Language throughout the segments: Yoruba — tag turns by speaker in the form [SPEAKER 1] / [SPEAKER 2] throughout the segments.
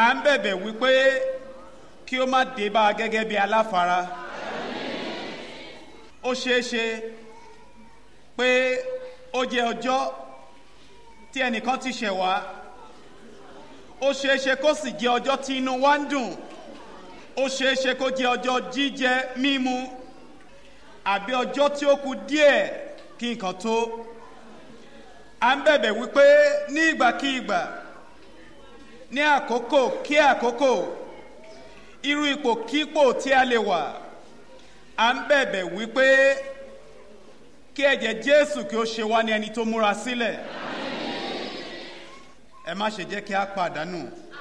[SPEAKER 1] à ń bẹ̀bẹ̀ wípé kí ó má dé bá a gẹ́gẹ́ bí aláfara ó ṣeé ṣe pé ó jẹ́ ọjọ́ tí ẹnìkan ti ṣẹ̀ wá ó ṣeé ṣe kó sì jẹ́ ọjọ́ tí inú wa ń dùn ó ṣeé ṣe kó jẹ́ ọjọ́ jíjẹ mímu àbí ọjọ́ tí ó kù díẹ̀ kí nǹkan tó à ń bẹ̀bẹ̀ wípé ní ìgbàkígbà ní àkókò kí àkókò irú ipò kípò tí a lè wà à ń bẹ̀bẹ̀ wípé kí ẹ̀jẹ̀ jésù kí ó ṣe wá ní ẹni tó múra sílẹ̀ ẹ má ṣe jẹ́ kí a pàdánù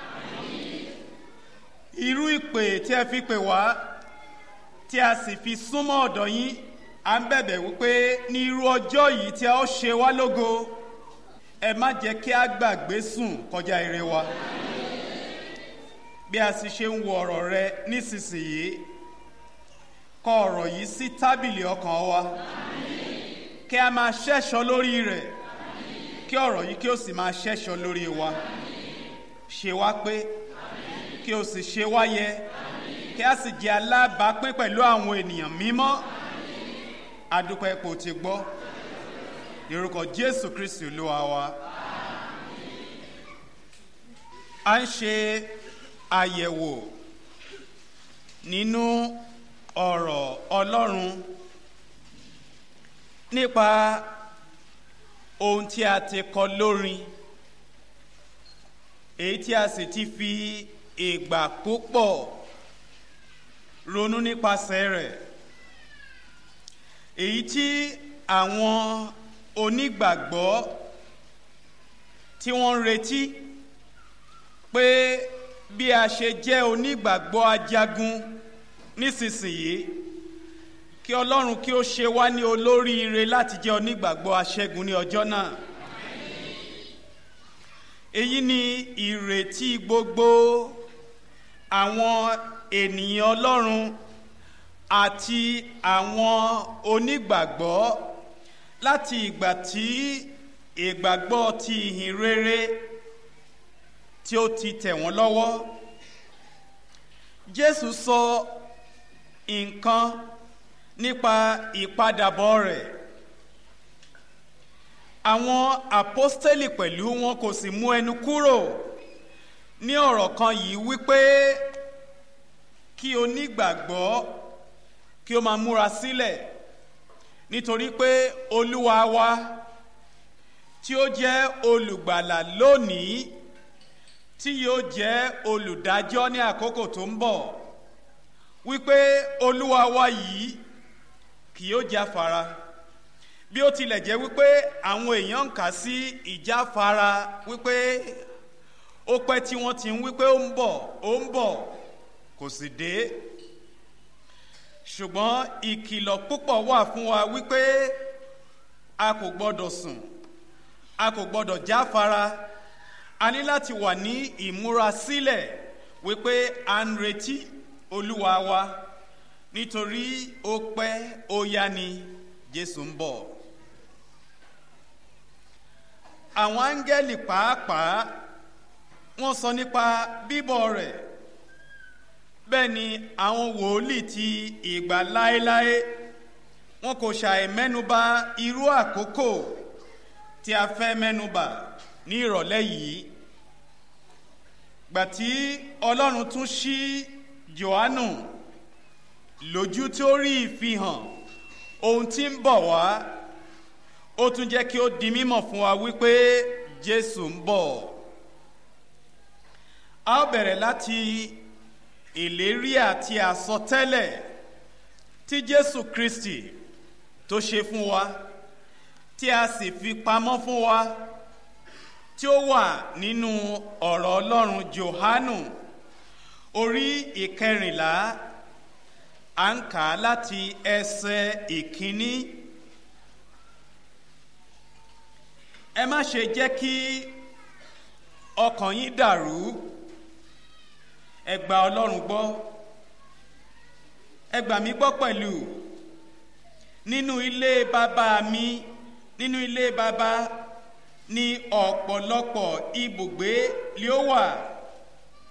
[SPEAKER 1] irú ìpè tí ẹ fi pè wá tí a sì fi súnmọ́ ọ̀dọ̀ yín à ń bẹ̀bẹ̀ wípé ní irú ọjọ́ yìí tí a ó ṣe wá lógo ẹ má jẹ́ kí a gbàgbé sùn kọjá ire wa bí a sì ṣe ń wo ọ̀rọ̀ rẹ nísinsìnyí kọ ọ̀rọ̀ yìí sí tábìlì ọkàn wa kí a máa ṣẹ́ṣọ lórí rẹ̀ kí ọ̀rọ̀ yìí kí ó sì máa ṣẹ́ṣọ lórí wa ṣe wá pé kí o sì ṣe wá yẹ kí a sì jẹ́ alábàápín pẹ̀lú àwọn ènìyàn mímọ́ adúpẹ́ ipò tí gbọ́ lórúkọ jésù kristi olúwa wa a ń ṣe àyẹ̀wò nínú ọ̀rọ̀ ọlọ́run nípa ohun tí a ti kọ lórin èyí tí a sì ti fi ìgbà púpọ̀ ronú nípasẹ̀ rẹ̀ èyí tí àwọn onígbàgbọ́ tí wọ́n ń retí pé bí a ṣe jẹ́ onígbàgbọ́ ajagun nísinsìnyí kí ọlọ́run kí ó ṣe wá ní olóríire láti jẹ́ onígbàgbọ́ aṣẹ́gun ní ọjọ́ náà èyí ni ìrètí gbogbo àwọn ènìyàn ọlọ́run àti àwọn onígbàgbọ́ láti ìgbà tí ìgbàgbọ́ ti ìhìn rere tí ó ti tẹ̀ wọ́n lọ́wọ́ jésù sọ nǹkan nípa ìpadàbọ̀ rẹ̀ àwọn àpọ́stélì pẹ̀lú wọn kò sì mú ẹnu kúrò ní ọ̀rọ̀ kan yìí wípé kí onígbàgbọ́ kí ó máa múra sílẹ̀ nítorí pé olúwa wa tí ó jẹ́ olùgbàlà lónìí tí yóò jẹ́ olùdájọ́ ní àkókò tó ń bọ̀ wípé olúwa wa yìí kì yóò jáfara bí ó tilẹ̀ jẹ́ wípé àwọn èèyàn ń kà sí ìjáfara wípé ó pẹ́ tí wọ́n ti ń wípé ó ń bọ̀ ó ń bọ̀ kò sì dé ṣùgbọ́n ìkìlọ̀ púpọ̀ wà fún wa wípé a kò gbọ́dọ̀ sùn a kò gbọ́dọ̀ jáfara a ní láti wà ní ìmúrasílẹ̀ wípé à ń retí olúwa wa nítorí ó pẹ́ ó yá ni jésù ń bọ̀ àwọn áńgẹ́lì pàápàá wọ́n sọ nípa bíbọ̀ rẹ̀ bẹ́ẹ̀ ni àwọn wòlíì ti ìgbà láéláé wọn kò ṣàì mẹ́nuba irú àkókò tí a fẹ́ mẹ́nuba ní ìrọ̀lẹ́ yìí gbàtí ọlọ́run tún ṣí johannu lójú tí ó rí ìfihàn ohun tí ń bọ̀ wá ó tún jẹ́ kí ó di mímọ̀ fún wa wípé jésù ń bọ̀ a ó bẹ̀rẹ̀ láti ìlérí àti àsọtẹ́lẹ̀ tí jésù kristi tó ṣe fún wa tí a sì fi pamọ́ fún wa tí ó wà nínú ọ̀rọ̀ ọlọ́run johanu orí ìkẹrìnlá à ń kà á láti ẹsẹ̀ ìkíní ẹ má ṣe jẹ́ kí ọkàn yín dàrú ẹ gba ọlọ́run gbọ́ ẹ gbà mí gbọ́ pẹ̀lú nínú ilé bàbá mi nínú ilé bàbá ní ọ̀pọ̀lọpọ̀ ibùgbé lé ó wà